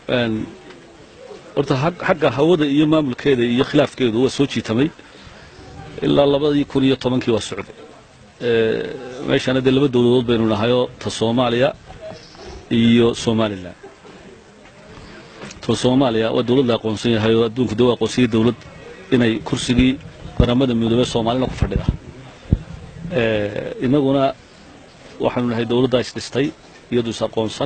horta xagga hawada iyo maamulkeeda iyo khilaafkeedu waa soo jiitamay ilaa labadii kun iyo tobankii waa socday meeshana dee laba dowladood baynu nahayoo ta soomaaliya iyo somalilan ta soomaaliya waa dowlad la aqoonsan yahay oo adduunku dee u aqoonsiyay dowlad inay kursigii qaramada midoobey soomaalina ku fadhida innaguna waxaanu nahay dowladdaa isdhistay iyadu is aqoonsan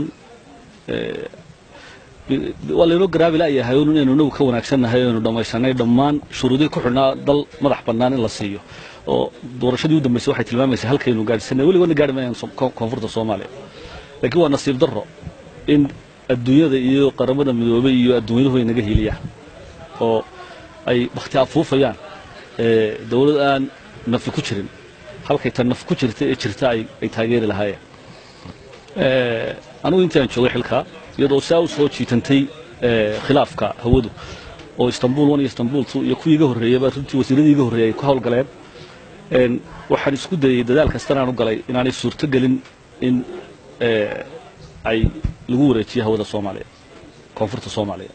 waa laynoo garaabi la'yahay un inaynu inagu ka wanaagsannahay aynu dhammaysanay dhammaan shuruudihii ku xidhnaa dal madax bannaan in la siiyo oo doorashadii u dambaysay waxay tilmaamaysaa halkaynu gaadhsanay weligoodna gaadhi mayaan koonfurta soomaaliya laakiin waa nasiib darro in adduunyada iyo qaramada midoobay iyo adduunyaduhu ay naga hiiliyaan oo ay bakhti afuufayaan dowlad aan nafi ku jirin halkay tan naf ku jirta ee jirta ay taageeri lahaayeen anigu intii aan joogay xilkaa iyadoo saa u soo jiitantay khilaafka hawadu oo istanbul one iyo istanbul two iyo kuwii iga horreeyaba runtii wasiiradii iga horreeyay ay ku hawlgaleen waxaan isku dayey dadaal kastan aan u galay inaanay suurto gelin in ay lagu wareejiyo hawada soomaaliya koonfurta soomaaliya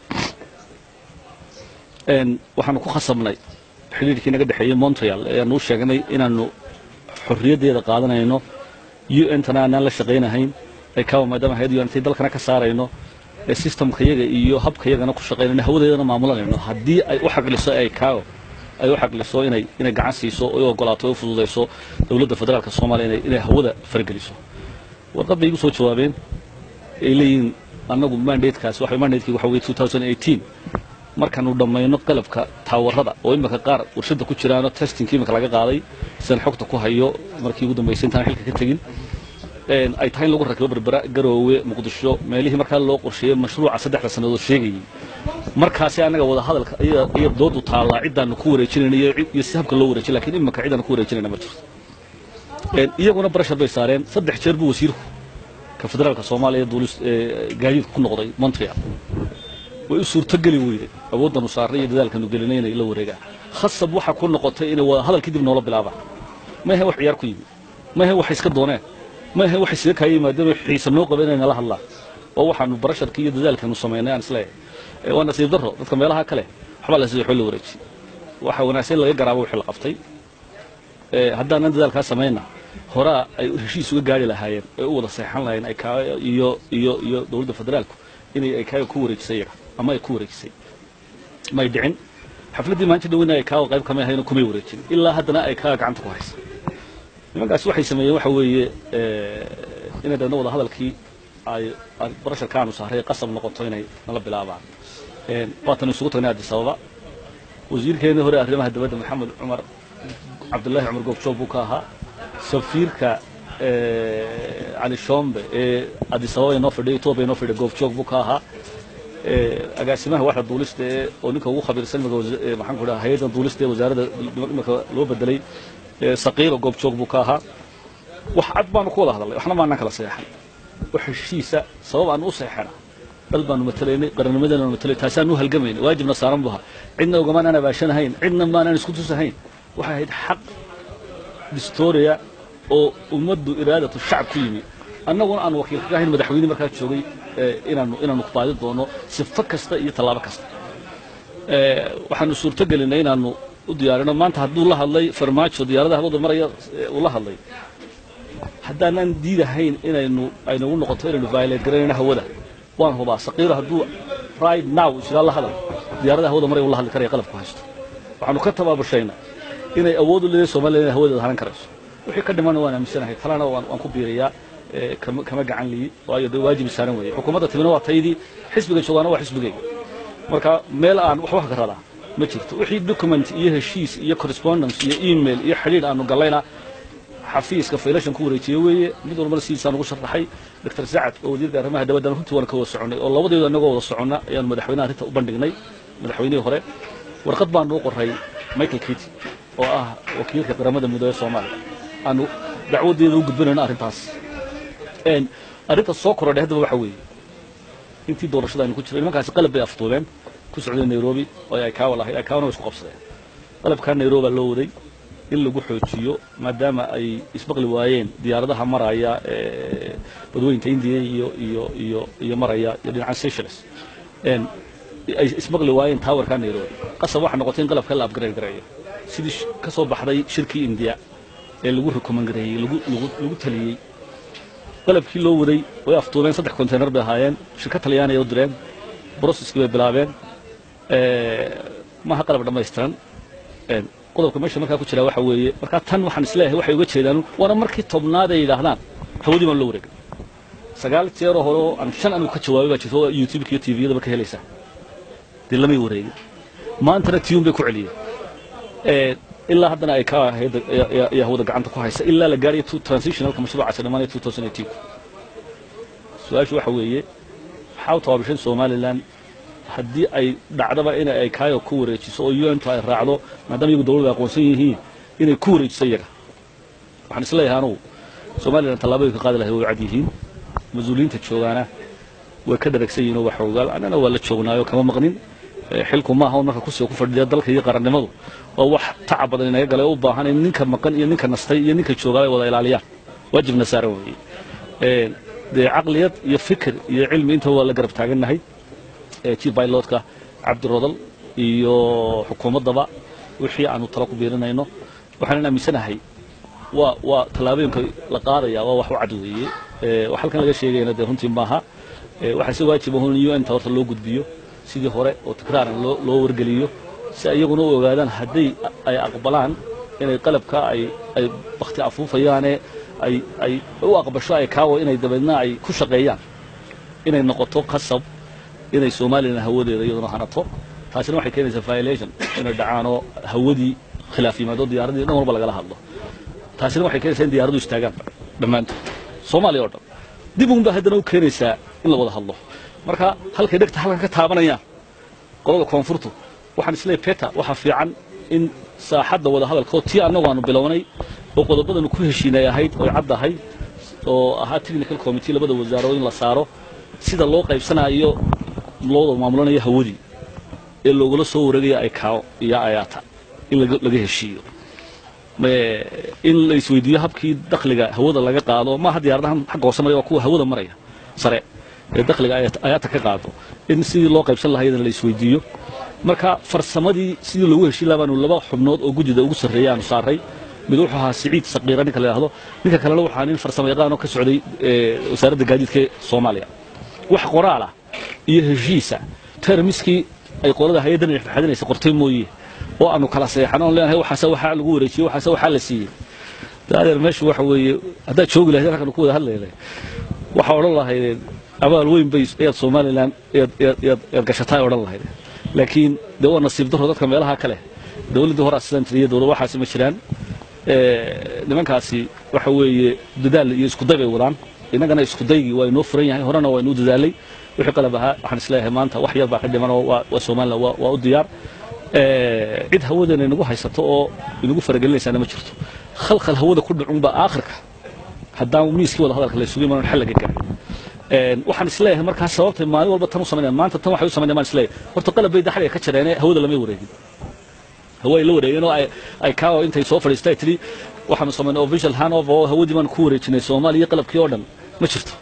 waxaanu ku khasabnay xidhiirkii naga dhexeeyey montreal ee aanu u sheegnay inaanu xorriyaddeeda qaadanayno u n tana aanaan la shaqaynahayn ay kawa maadaama hay-ad un intay dalkana ka saarayno ee systemka yaga iyo habka yagana ku shaqaynayno hawadeedana maamulanayno haddii ay u xaqliso ay kawo ay u xaqliso inay inay gacan siiso oo u ogolaato oo u fududayso dowladda federaalka soomaaliya inay inay hawada fargeliso warqad bay igu soo jawaabeen ay leeyihiin annagu mandatekaas waxa mandatekii waxa weeye 2018 markaanu dhammayno qalabka taawarada oo imika qaar warshada ku jiraano testingkii imika laga qaaday sidan xogta ku hayo markii ugu dambaysay intaan xilka ka tegin ay tahay in lagu rakibo berbera garoowe muqdisho meelihii markaa loo qorsheeyey mashruuca saddexda sannadood sheegayey markaasi annaga wada hadalka iyo doodu taallaa ciddaanu ku wareejinayna iyo si habka loo wareejin lakiin imika cidaanu ku wareejinayna ma jirto iyaguna barashar bay saareen saddex jeer buu wasiirku ka federaalka soomaaliya duulis gaadiidku ku noqday montreal way u suurtogeli weyday awooddanu saarnay iyo dadaalkanu gelinay inay la wareegaan khasab waxa ku noqotay inay wada hadal kadib noola bilaabaan ma ahe wax ciyaar ku yimi ma ahe waxay iska dooneen ma ahe waxay siga kaaya yimaadeen xiisa noo qaba inay nala hadlaan oo waxaanu barasharkii iyo dadaalkanu samaynay aan isleeyahay waa nasiib darro dadka meelaha kale waxbaa la sida xoo la wareejiyey waxa wanaagsan laga garaabo wixii la qabtay haddaanan dadaalkaa samayna horaa ay heshiis uga gaari lahaayeen ee u wada seexan lahayen ay kaa iyo iyo iyo dowladda federaalku inay ay kaaga ku wareejisay iyaga ama ay ku wareejisay may dhicin xafladdii maanta dhaweyna ay kaaga qayb kamay ahayn kumay wareejin ilaa haddana ay kaaga gacanta ku haysa nimankaasi waxay sameeyeen waxa weeye inay dadna wada hadalkii ay barasharkaanu saaray qasab noqoto inay nala bilaabaan waatan isugu tagnay addis ababa wasiirkeennii hore arrimaha dibadda maxamed cumar cabdullaahi cumar goobjoob buu ka ahaa safiirka cali shombe ee addis ababa inoo fadhiya etoobiya inoo fadhiya goobjoog buu ka ahaa agaasimaha waxda duulista ee oo ninka ugu khabiirsan maxaan ku dhaha hay-adda duulista ee wasaaradda imika loo bedelay saqiiba goobjoog buu ka ahaa wax cad baanu ku wada hadalnay waxna maanaan kala seexan wax heshiisa sabab aan u seexana dal baanu matalaynay qarannimadeenu matalay taasaan u halgamaynay waajibna saaran buu ahaa cidna ogamaan aan abaashanahayn cidna maanaan isku tusahayn waxay ahayd xaq distoria oo ummaddu iraadatu shacab ku yimi annaguna aan wakiil kaga ahayn madaxweyne markaa joogay inaanu inaanu kubaadi doono sifo kasta iyo tallaabo kasta waxaanu suurto gelinay inaanu u diyaarino maanta hadduu la hadlay farmaajo diyaaradaha hawada maraya uu la hadlay haddaanan diidahayn inaynu aynagu noqoto inaynu violate garanayno hawada waan hubaa saqiiro hadduu right now isgaa la hadal diyaaradaha hawada maraya uu la hadli karaya qalabku haysto waxaanu ka tabaabushaynaa inay awood u leedahay Soomaaliya inay hawadeeda haran karayso wixii ka dhiman waan aaminsanahay talana waan waan ku biiriyaa kama kama gacan liyi waayo dee waajib saaran weeye xukuumadda timina waa taydii xisbiga joogaana waa xisbigayga marka meel aan waxba ka radaa ma jirto wixii document iyo heshiis iyo correspondence iyo email iyo xidhiidh aanu gallayna xafiiska faylashan ku wareejiyey weeye mid walbana sidiisaan ugu sharaxay doctor sacad oo wasiirka arrimaha dibaddan runtii waan ka wada soconnay oo labadeedu annagoo wada soconna ayaanu madaxweynaha arrinta u bandhignay madaxweynihii hore warqad baanu u qoray michael kitty oo ah wakiilka qaramada midoobey soomaaliya aanu dacwadeeda u gudbinayno arrintaas arrinta soo korodhay haddaba waxa weeye intii doorashada aynu ku jiray nimankaasi qalab bay aftuubeen ku socday nairobi oo ay kaawa lahayd ay kawana way isku qabsadeen qalabkaa nairobi baa loo waday in lagu xoojiyo maadaama ay isbaqli waayeen diyaaradaha maraya badweynta indiya iyo iyo iyo iyo maraya iyo dhinaca seychelles een, ay ismaqli waayeen taawarka nairobi qasab waxaa noqotay in qalabka la upgrade gareeyo sidii sh- ka soo baxday shirkii indiya ee lagu recommend gareeyey lagu lagu lagu taliyey qalabkii loo waday way aftuubeen saddex konteynar bay ahaayeen shirkad talyaaniya u direen broceskii bay bilaabeen ee, maaha qalab dhammaystiran een, qodobka meesha markaa ku jira waxa weeye markaa tan waxaan isleeyahay waxay uga jeedaan waana markii tobnaad ay yidhaahdaan hawadii baan loo wareegay sagaal jeeroo hore oo aan shan anu ka jawaabay baa jirta oo youtube iyo tviyadaba ka helaysaa dee lamay wareegin maantana tiyuun bay ku celiyeen ee, ilaa haddana ay ka ahayd ayaa hawada gacanta ku haysa ilaa la gaarayo two- transitionalka mashruucaasi dhammaanaya 2018 su-aashu waxa weeye maxaa u tabaabishan somalilan haddii ay dhacdaba in ay kaayo ku wareejiso oo untu ay raacdo maadaama iyagu dawladda aqoonsan yihiin inay ku wareejiso iyaga waxaan isleeyahay anugu somalilan tallaabooyinka qaadi lahay way cad yihiin mas-uuliyiinta joogaana way ka dharagsan yihiin oo wax ogaal annana waa la joognaayo kama maqnin Ee, xilku maaha un marka kursiga ku fadhiya dalka iyo qarannimadu waa wax tacab badan inaga gale u baahan in ninka maqan iyo ninka nastay iyo ninka joogaa ay wada ilaaliyaan waajibna saaran weeye Ee, dee caqliyad iyo fikir iyo cilmi intaba waa la garab taagannahay ee chief pilotka cabdirodal iyo xukuumaddaba wixii aanu talo ku biirinayno waxaanan aaminsanahay waa waa tallaabooyinka la qaadaya waa wax u cad weeye Ee, wax halkan laga sheegayna dee runtii maaha Ee, waxaa si waajib ah in un ta horta loo gudbiyo sidii hore oo tikraaran loo loo wargeliyo si ay iyaguna u ogaadaan hadday ay aqbalaan inay qalabka ay ay bakti afuufayaane ay ay u aqbasho ay kaawo inay dabeedna ay ku shaqeeyaan inay noqoto qasab inay somalilan hawadeeda iyaduna hanato taasina waxay keenaysaa violation inay dhacaanoo hawadii khilaaf yimaado diyaaradii dhan walba lagala hadlo taasina waxay keenaysaa in diyaaradu istaagaan dhammaantood soomaaliya oo dhan dib uun baa haddana u keenaysaa in la wada hadlo marka halkay dhegta halkan ka taabanayaan qolada koonfurtu waxaan isleeyahay peta waxaa fiican in saaxadda wada hadalka oo tii annagu aanu bilownay oo qodobadanu ku heshiinay ahayd oo caddahay oo ahaa technical committee labada wasaaro in la saaro sida loo qaybsanayo loo maamulanayo hawadii ee loogula soo wareegaya ay kaawo iyo ayaata in laga laga heshiiyo Ee, in la isweydiiyo habkii dakhliga hawada laga qaado maaha diyaaradahan xagga hoose maraya waa kuwa hawada maraya sare ee dakhliga ay ayaata ka qaado in sidii loo qaybsan lahaydana la isweydiiyo marka farsamadii sidii loogu heshiin lahaa baanu laba xubnood oo gudida ugu sarreeya aanu saaray mid wuxuu ahaa siciid saqiira ninka la yidhaahdo ninka kalena wuxuu ahaa nin farsamo yaqaan oo ka socday ee, wasaaradda gaadiidka ee soomaaliya wax qoraal ah iyo heshiisa termiskii ay qolada hay-addan dhexdhexaadinaysa qortay mooye oo aanu kala seexan oon leenahay waxaase waxaa lagu wareejiyey waxaase waxaa la siiyey daadeer meeshu waxa weeye haddaad joogi lahayd halkan ku wada hadlaynay waxaa odhan lahaydeen abaal weyn bay ayaad somalilan ayaad ayaad ayaad ayaad gashataa ay odhan lahaydeen laakiin dee waa nasiib daro dadka meelaha kale dawladdii hore asidan tiriya dawlad waxaasi ma jiraan Ee, nimankaasi waxa weeye dadaal iyo iskuday bay wadaan innagana iskudaygii waa inoo furan yahay horena waa inuu dadaalay wixii qalab ahaa waxaan isleeyahay maanta wax yar baa ka dhiman oo waa waa somalilan waa waa u diyaar Ee, cid hawadeena inagu haysato oo inagu faragelinaysaana ma jirto khalkhal hawada ku dhacunba aakhirka haddaan miiskii wada hadalka la isugu imaan xal laga gaarin Een, waxaan isleeyahay markaa sababtay maalin walba tan u samaynayaan maanta tan waxay u samaynayaan baan isleeyahay horta qalab bay daxliga ka jareene hawada lamay wareegin hawa ay la wareegeen oo ay ay kaawo intay soo fadhiistay tiri waxaanu samaynay official handover oo hawadii baan ku wareejinay soomaaliya qalabkii oo dhan ma jirto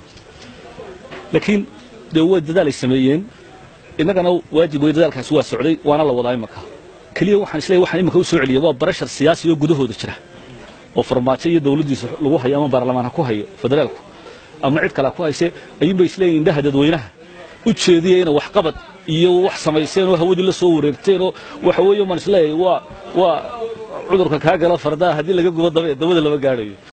laakiin dee way dadaal ay sameeyeen innagana waajib wey dadaalkaasi waa socday waana la wadaa imaka keliya waxaan isleeyahay waxaan imika u soo celiyay waa barashar siyaasi oo gudahooda jira oo farmaajo iyo dawladdiisa lagu hayo ama baarlamaan ha ku hayo federaalku ama cid kale ha ku hayse ayuunbay isleeyihin indhaha dadweynaha u jeediya inay waxqabad iyo wax samayseen oo hawadii la soo wareegteen oo waxa weeye maan isleeyahay waa waa cudurka kaa gala fardaha haddii laga gubo dabe dabada lama gaadhayo